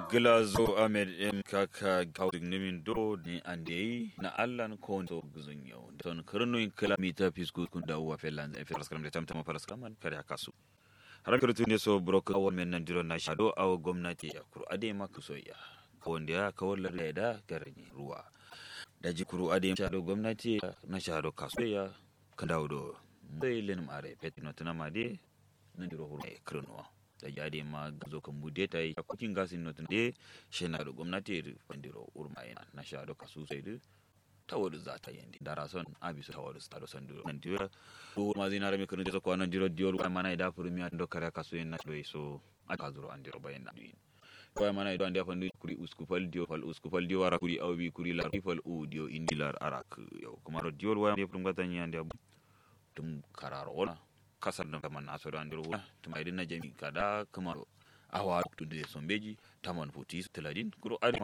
Glazo Ahmed M kaka gaudig nimin do ni ande na allan ko to guzun yau ton kirno in kilometer fisku kun da wa felan e felas karam da tamtama faras kaman kare hakasu haran kirtu ne so brok awon men nan diro na shado aw gwamnati ya kuru ade ma ku soyya kawon da ya kawon da da garin ruwa da ji kuru ade shado gwamnati na shado kasuya kan dawo do bai lenim are petino tunama de nan diro huru e kirno da jade ma zo kan bude ta yi kukin gasin notin de shena da gwamnati da fandiro urma yana na sha da kasu sai da tawadu za ta yandi da rason abi su tawadu su taro san duro nan dira ko ma zina rame kan da ko nan diro diyor ko mana da furmiya do kare kasu yana do so aka zuro an diro bayan nan ko mana do an da fandu kuri uskufal dio fal uskufal dio ara kuri awbi kuri lar fal u dio indilar arak yo kuma ro diyor wa ne furm gatanya ande tum kararo ona kasar da kamar nasu da andiro tuma idan na jami kada kamar awa tunde sombeji taman futi tiladin kuro ari